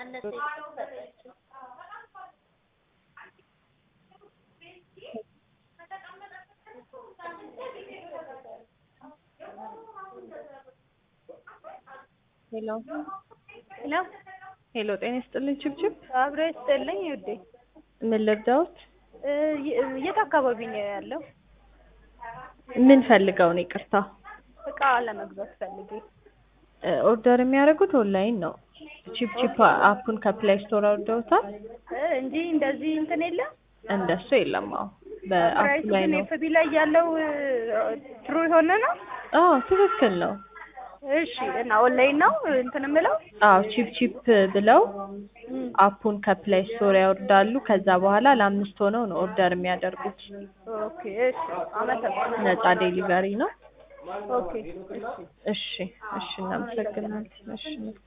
ሄሎ ሄሎ ሄሎ፣ ጤና ይስጥልኝ ችብችብ። አብሮ ይስጥልኝ ውዴ። ምን ልርዳዎት? እ የ- የት አካባቢ ነው ያለው? ምን ፈልገው ነው? ይቅርታ እቃ ለመግዛት ፈልጌ። እ ኦርደር የሚያደርጉት ኦንላይን ነው። ቺፕቺፕ አፑን ከፕሌይ ስቶር አውርደውታል? እ እንጂ እንደዚህ እንትን የለም። እንደሱ የለም። አዎ በአፑ ፕራይሱ ላይ ግን ነው። ኤፍቢ ላይ ያለው ትሩ የሆነ ነው። አዎ ትክክል ነው። እሺ እና ኦንላይን ነው እንትን የምለው አዎ ቺፕ ቺፕ ብለው እም፣ አፑን ከፕሌይ ስቶር ያወርዳሉ። ከዛ በኋላ ለአምስት ሆነው ነው ኦርደር የሚያደርጉት። ኦኬ እሺ፣ አመሰግናለሁ። ነፃ ዴሊቨሪ ነው። ኦኬ እሺ። እሺ እሺ፣ እናመሰግናለን። እሺ